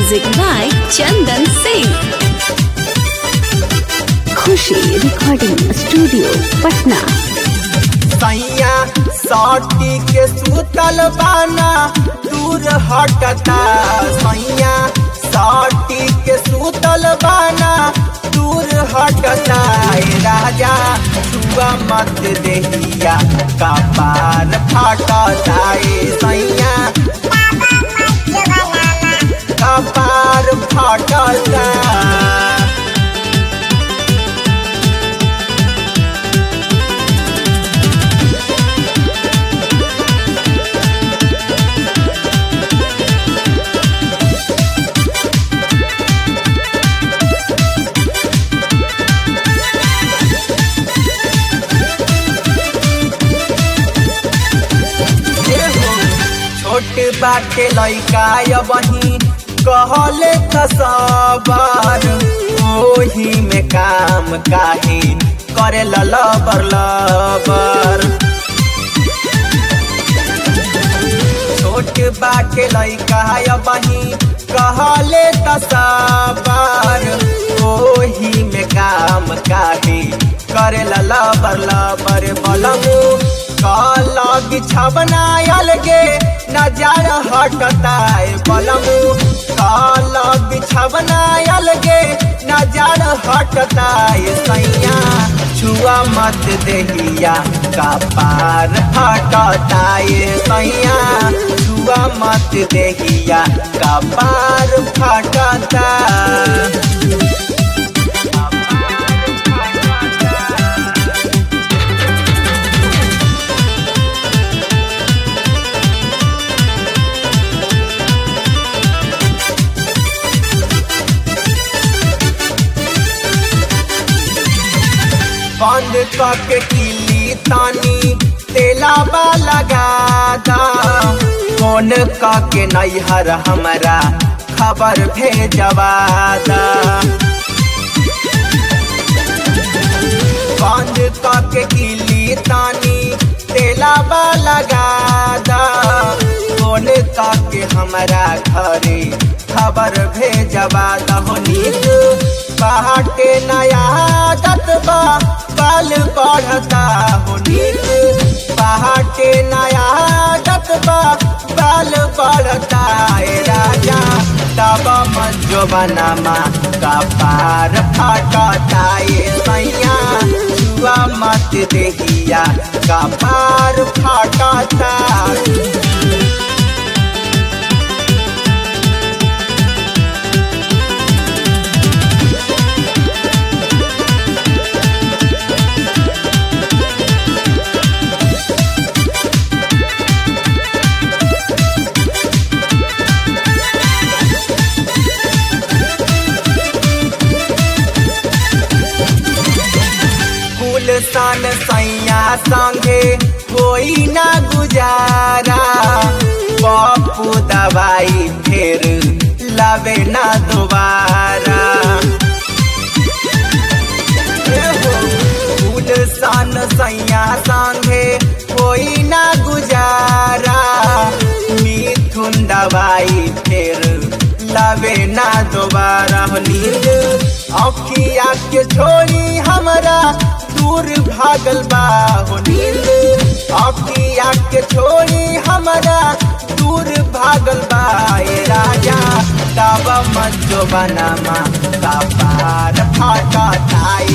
Music by Chandan Singh. Khushi recording studio Patna सैया सटी के सुतल बाना दूर हटता सैया सटी के सुतल बाना दूर हटता ए राजा छुआ मत देहिया कपार फटता ए सैया कपार फटता छोट बाटे लइका बही कहले त सबर ओही में काम काहे करे लबर लबर छोट बाटे लइका बही कहले त सबर ओही में काम काहे करे लबर लबर बलमू काला बिछवना अलगे नजर हटता है बलमू काला बिछवना अलगे नजर हटता है सैया छुआ मत देहिया का पार हटता है सैया छुआ मत देहिया का पार फटता बंद करके किली तानी तेलाबा लगा दा फोन करके नैहर हमारा खबर भेजवा दा बंद करके किली तानी तेलाबा लगा दा फोन करके हमारा घरे खबर भेजवा दहो नीक बाटे नया आदत बा बाल बढ़ता हो नीक बाटे नया आदत बा बाल बढ़ता ए राजा तब मंजो बनामा का पार फटता ए सैया छुआ मत देहिया का पार फटता कुल सन सैया संगे कोई ना गुजारा पप्पू दवाई फिर लवे ना दोबारा कुल सन सैया संगे कोई ना गुजारा मिथुन दवाई फिर लवे ना दोबारा हो नींद अखिया के छोड़ी हमरा दूर भागल बा हो नींद अखिया के छोड़ी हमरा दूर भागल बा ए राजा तब मंजो बनामा का पार फटा